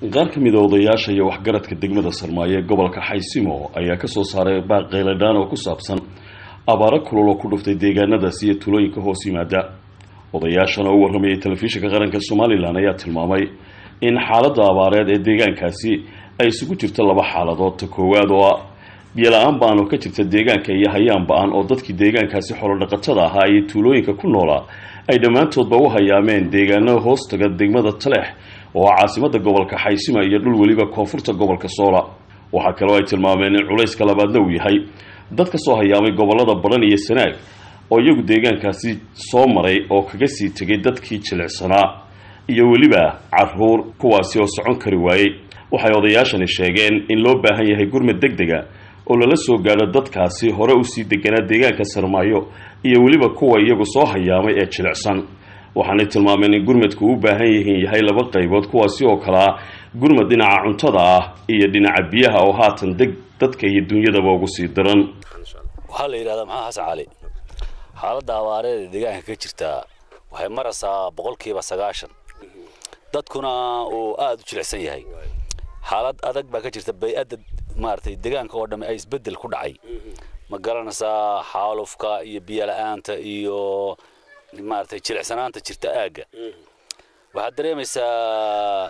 qaar ka mid a odayaasha iyo waxgaradka degmada sarmaayo ee gobolka xaysimo ayaa kasoo saaray baaq qayladhaan oo ku saabsan abaaro kulul oo ku dhuftay deegaanadaasi iyo tulooyinka hoos yimaada odayaashan oo u warramayay telefishinka qaranka somalilan ayaa tilmaamay in xaaladda abaareed ee deegaankaasi ay isugu jirto laba xaaladood ta koowaad oo ah biyola-aan ba-an oo ka jirta deegaanka iyo hayaan ba-an oo dadkii deegaankaasi xolodhaqatada ahaa iyo tuulooyinka ku noolaa ay dhammaantoodba u hayaameen deegaano hoostaga degmada taleex oo ah caasimada gobolka xaysima iyo dhul weliba koonfurta gobolka soola waxaa kaloo ay tilmaameen in culayska labaadna uu yahay dad ka soo hayaamay gobolada badhan iyo sanaag oo iyagu deegaankaasi soo maray oo kaga sii tegay dadkii jilicsanaa iyo weliba caruur kuwaasi oo socon kari waayey waxay odayaashani sheegeen in loo baahan yahay gurmad deg dega oo lala soo gaadho dadkaasi hore usii deganaa deegaanka sarmaayo iyo weliba kuwa iyagu soo hayaamay ee jilicsan waxaanay tilmaameen in gurmadku u baahan yihiin yahay laba qaybood kuwaasi oo kale ah gurmad dhinaca cuntada ah iyo dhinaca biyaha oo haatan deg dadka iyo dunyadaba ugu sii daran waxaa la yidhahdaa maxaa xasan cali xaaladda abaareeda deegaanka ka jirtaa waxay maraysaa boqolkiiba sagaashan dadkuna uu aada u jilicsan yahay xaalad adag baa ka jirta bay-adda maaragtay deegaanka oo dhamme ay isbeddel ku dhacay ma garanaysaa xaalufka iyo biyola-aanta iyo maaragtay jilicsanaanta jirta aagga waxaad dareemaysaa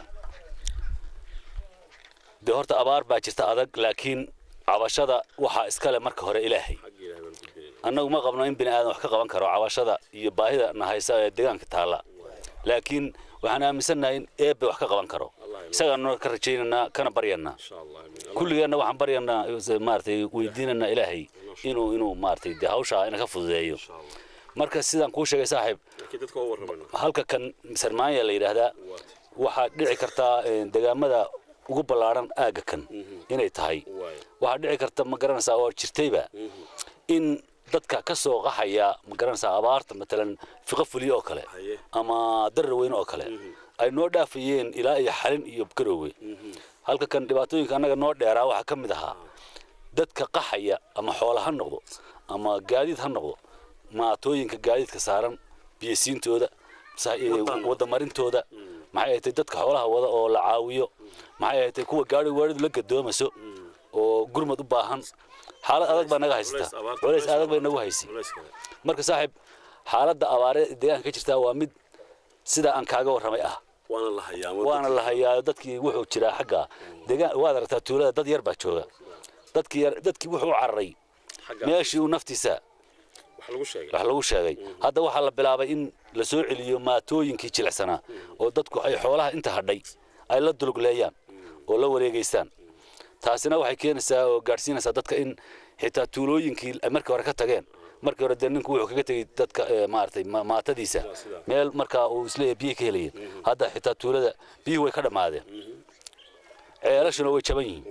dee horta abaar baa jirta adag laakiin cabashada waxaa iskale marka hore ilaahay annagu ma qabno in bini aadan wax ka qaban karo cabashada iyo baahida na haysa ee deegaanka taalla laakiin waxaan aaminsannahay in eebbe wax ka qaban karo isagaanu ka rajaynaynaa kana baryanaa kulligeenna waxaan baryanaa maaratay weydiinanaa ilaahay inuu inuu maaratay dee hawshaa ina ka fududeeyo marka sidaan kuu sheegay saaxiib halka kan sarmaanya la yidhaahdaa waxaa dhici kartaa degaamada ugu ballaadhan aagga kan inay tahay waxaa dhici karta ma garanaysaa oo jirtayba in dadka ka soo qaxaya ma garanaysaa abaarta matalan fiqo fuliyo oo kale ama darar weyn oo kale ay noo dhaafayeen ilaa iyo xalin iyo garoowe halka kan dhibaatooyinka annaga noo dheeraa waxaa ka mid ahaa dadka qaxaya ama xoola ha noqdo ama gaadiid ha noqdo maatooyinka gaadiidka saaran biyasiintooda wadamarintooda maxay ahatay dadka xoolaha wada oo la caawiyo maxay ahatay kuwa gaari waaridu la gadoomaso oo gurmad u baahan xaalad adag baa naga haysata culays adag bay nagu haysay marka saaxiib xaaladda abaaree deegaanka ka jirtaa waa mid sidaa aan kaaga warramay ah waana la hayaa dadkii wuxuu jiraa xagga deegaan waad aragtaa tuulada dad yar baa jooga dadkii yar dadkii wuxuu cararay meeshii uu naftiisa wax lagu sheegay hadda waxaa la bilaabay in la soo celiyo maatooyinkii jilicsanaa oo dadku ay xoolaha inta hadhay ay la dulugleeyaan oo la wareegaystaan taasina waxay keenaysaa oo gaadhsiinaysaa dadka in xitaa tuulooyinkii ay markii hore ka tageen markii hore dee ninku wuxuu kaga tegey dadka maaragtay maatadiisa meel markaa uu isleeyahay biyo ka helayeen hadda xitaa tuulada biyuhu way ka dhammaadeen ceelashuna way jaban yihiin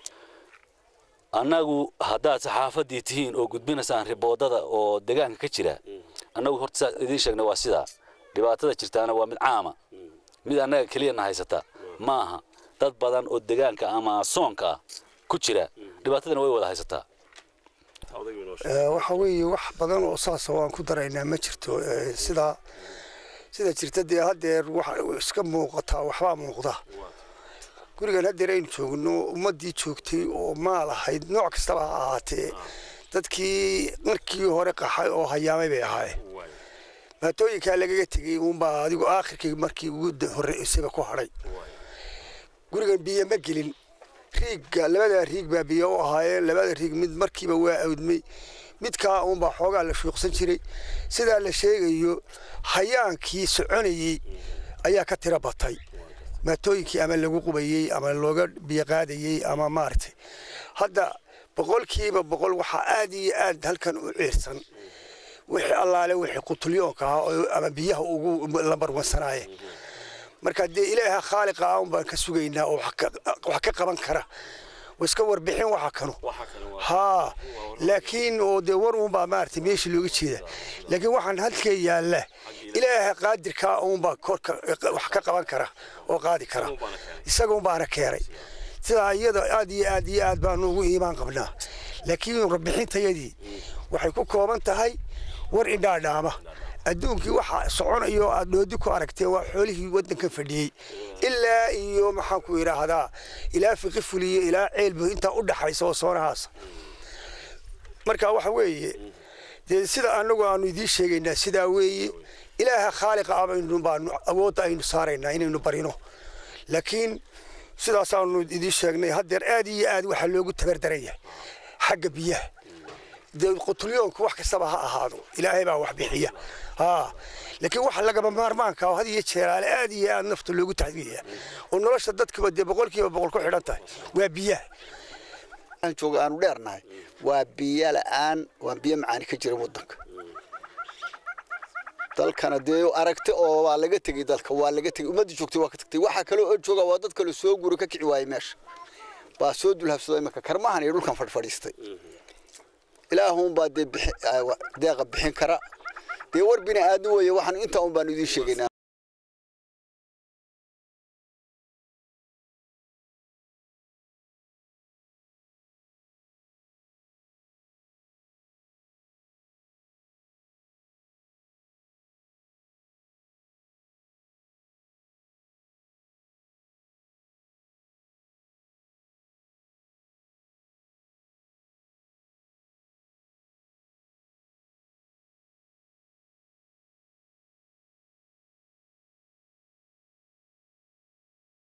annagu haddaad saxaafadii tihiin oo gudbinaysaan riboodada oo deegaanka ka jira annagu horta saa idiin sheegna waa sidaa dhibaatada jirtaana waa mid caama mid annaga keliyana haysata ma aha dad badan oo deegaanka ama soonka ah ku jira dhibaatadana way wada haysataa waxa weeye wax badan oo saasa waan ku daraynaa ma jirto sidaa sida jirta dee haddeer waxa iska muuqataa waxbaa muuqda gurigan haddeer aynu joogno ummaddii joogtay oo maal ahayd nooc kastaba ha ahaatee dadkii markii hore qaxay oo hayaamay bay ahaayeen maatooyinkaa lagaga tegey uunbaa adigu aakhirkii markii ugu horreysayba ku hadhay gurigan biyo ma gelin riigga labadaa riig baa biyo u ahaayeen labada riig mid markiiba waa awdmay midkaa uunbaa xoogaa la shuuqsan jiray sidaa la sheegayo hayaankii soconayey ayaa ka tiro batay maatooyinkii ama lagu qubayey ama looga biyo qaadayey ama maaragtay hadda boqolkiiba boqol waxaa aad iyo aad halkan u ciirsan wixii allaale wixii qutulyoonka ahaa ama biyaha ugu lambarwansanaayeen marka dee ilaaha khaaliqa ah un baan ka sugaynaa oo wax ka qaban kara iska warbixin waxa kanu haa laakiin oo dee war uunbaa maaragtay meesha looga jeeda laakiin waxaan halkee yaalla ilaaha qaadirkaa uunbaa korka wax ka qaban kara oo qaadi kara isaga unbaana keenay sidaa iyada aad iyo aad iyo aad baanu ugu iimaan qabnaa laakiin warbixintayadii waxay ku kooban tahay war indhaadhaama adduunkii waxa soconayo aad dhoodi ku aragtee waa xoolihii waddanka fadhiyey ilaa iyo maxaan ku idhaahdaa ilaa fiqi fuliye ilaa ceelbu intaa u dhaxaysa oo soonahaas marka waxa weeye dee sida anagu aanu idiin sheegaynaa sidaa weeye ilaaha khaaliqa ah baynu baanu awoodda aynu saaraynaa inaynu barino laakiin sidaasaanu idiin sheegnay haddeer aad iyo aad waxaa loogu tabardaran yahay xagga biyaha dee qutulyoonku wax kastaba ha ahaado ilaahay baa wax bixiya haa laakiin waxa lagama maarmaanka oo had iyo jeeraale aad iyo aad nafta loogu taxdiya oo nolosha dadkiba dee boqolkiiba boqol ku xidhan tahay waa biyaha aan jooga aanu dheernahay waa biyo la'aan waa biyo macaani ka jira waddanka dalkana dee aragti oo waa laga tegey dalka waa laga tegey ummadda joogtay waa ka tagtay waxaa kaloo oo jooga waa dad kale soo guri ka kici waayey meesha baa soo dulhabsado imanka karmahan iyo dhulkan fadhfadhiistay ilaahuunbaa dee deeqa bixin kara dee war bini aadmi weeye waxaan intaa un baanu idiin sheegaynaa